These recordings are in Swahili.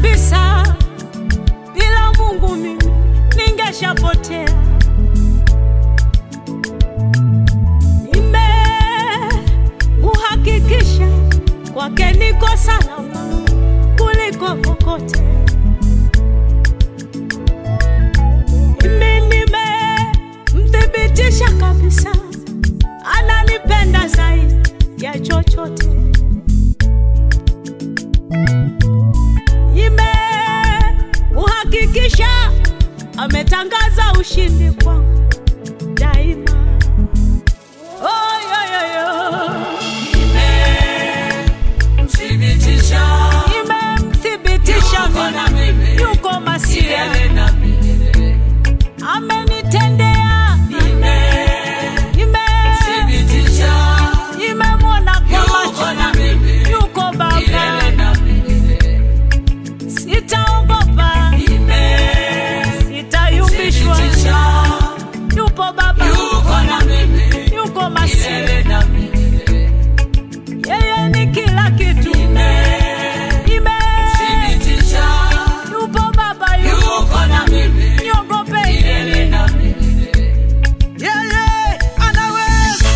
kabisa, bila Mungu mimi ningeshapotea. Nimemuhakikisha kwake niko salama kuliko kokote. Mimi nimemthibitisha kabisa, ananipenda zaidi ya chochote. Nimemuhakikisha ametangaza ushindi kwangu daima. Oh, yo, yo, yo. Nimemthibitisha Nimemthibitisha Yuko na mimi mimi. yuko masia, milele na milele. amenitendea nime Nimemthibitisha nimemwona kwa Yuko macho na mimi yuko Baba, milele na milele. sitaogopa, sitayumbishwa, Nimemthibitisha yupo Baba, Yuko na mimi yuko masia, milele na milele. yeye ni kila kitu. Nime Thibitisha yupo Baba, yupo Yuko na mimi niogope milele na milele. yeye anaweza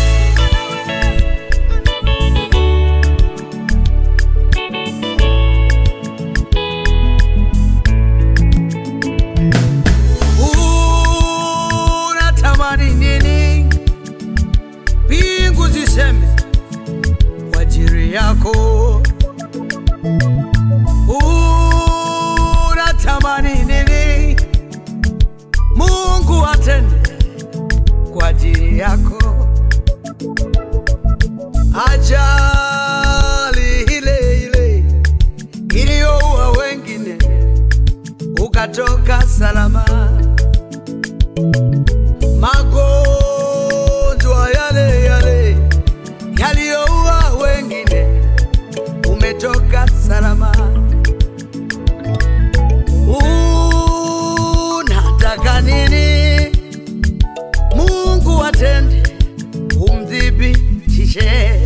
unatamani nini? Mbingu ziseme kwa ajili yako. Unatamani nini? Mungu atende kwa ajili yako. Ajali ile ile iliyoua wengine ukatoka salama magonjwa yale yale yaliyoua wengine, umetoka salama. Unataka nini? Mungu atende, umthibitishe.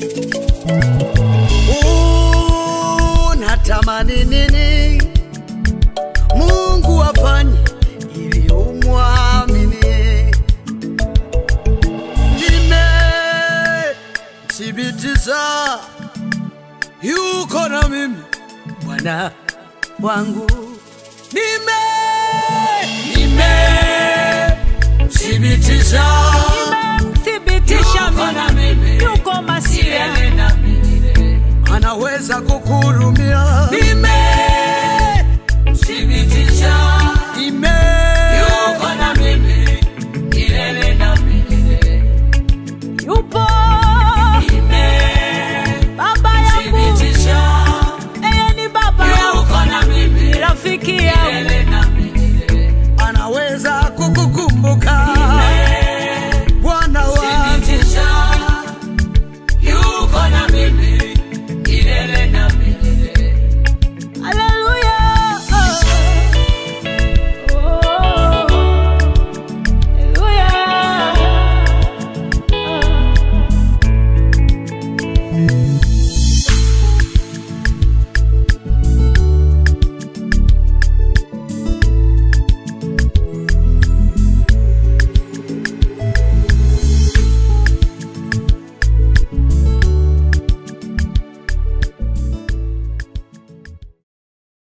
Unatamani nini? Mungu afanye ili umwamini. Nimethibitisha yuko na mimi Bwana wangu. Nime Nimemthibitisha nimemthibitisha Yuko na mimi mimi yuko masia milele na milele. anaweza kukuhurumia. Nime